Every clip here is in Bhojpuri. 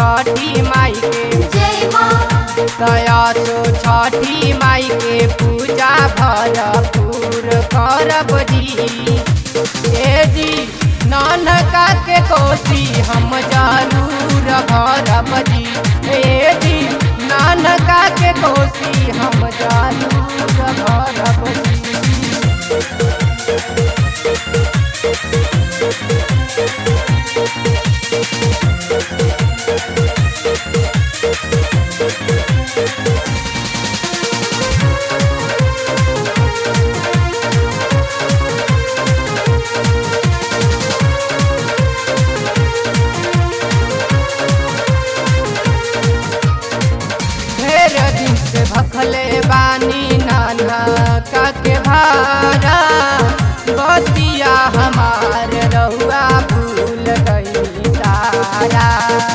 छठी माई के जय माँ दया सो छठी माई के पूजा भरपूर करब जी ए जी नानका के कोसी हम जरूर भरब जी ए जी नानका के कोसी हम जरूर भरब जी ढेर दिन से भखले बानी नाना का के भारा बतिया हमार रहुआ भूल गई सारा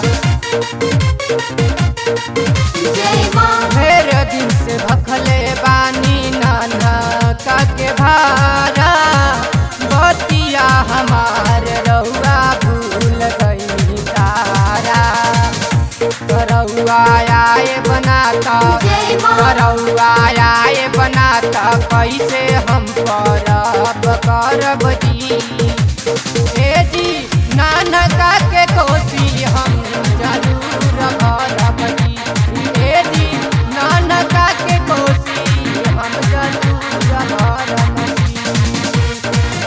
जय माँ ढेर दिन से भखले बानी नाना का के भारा बतिया हमार रहुआ भूल गई सारा रहुआ आए बनाता जय माँ रहुआ आए बनाता कैसे हम करब करब जी हे जी नानका के कोसी हम जरूर भरब जी हे जी नानका के कोसी हम जरूर भरब जी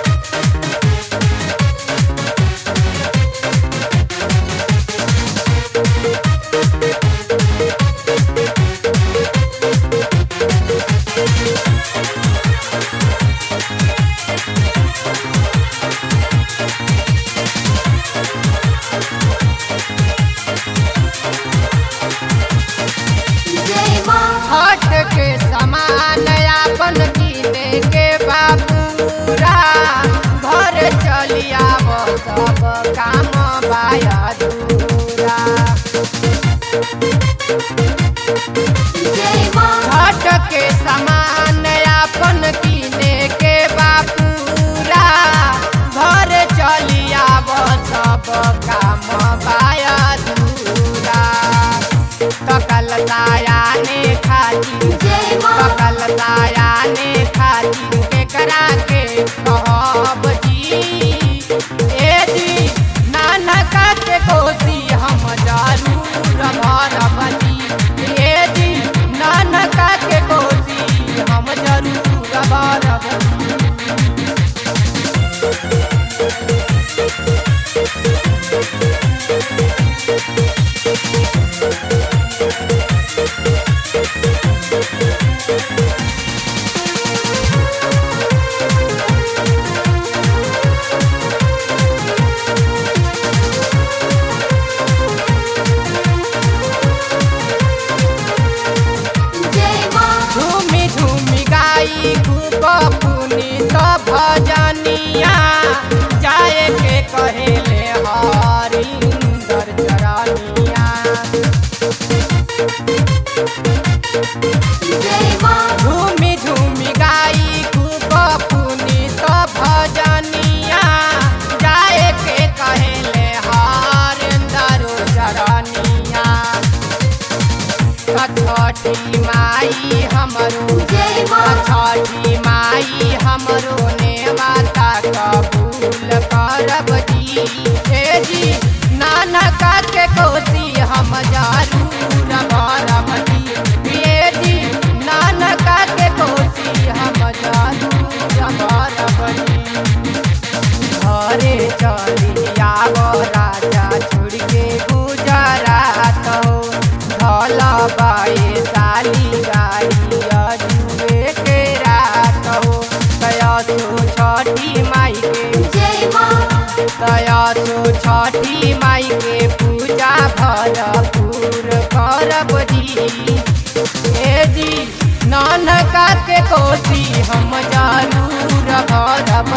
जय माँ छठ के समान अपन कीने के बाबूरा घर चलिया सब काम बाया दूरा जय माँ छठ के समान अपन कीने के बाबूरा घर चलिया सब काम बाया दूरा सकल तायाने खाती जय माँ सकल तायाने खाती केकरा के कहब जी ए जी नानका के कोसी हम जरूर भरब जी ए जी नानका के कोसी हम जरूर भरब जी जय माँ झूमी झूमी गाई खूब पुनी तो भजनिया जाए के कहेले हरिंदर चरनिया जय माँ झूमी झूमी गाई खूब पुनी तो भजनिया जाए के कहेले हरिंदर चरनिया छठी माई हमरो जय माँ छठी माई हमरो ने माता कबूल करब जी हे जी नानका के कोसी हम जरूर भरब जी हे जी नानका के कोसी हम जरूर भरब जी घरे चली आव राजा छोड़ के गुजरात हो धल बाए साली गाड़ी अजुए के रात हो दया सो छठी माई के जय माँ दया सो छठी माई के पूजा भरपूर करब जी हे जी नानका के कोसी हम जरूर भरब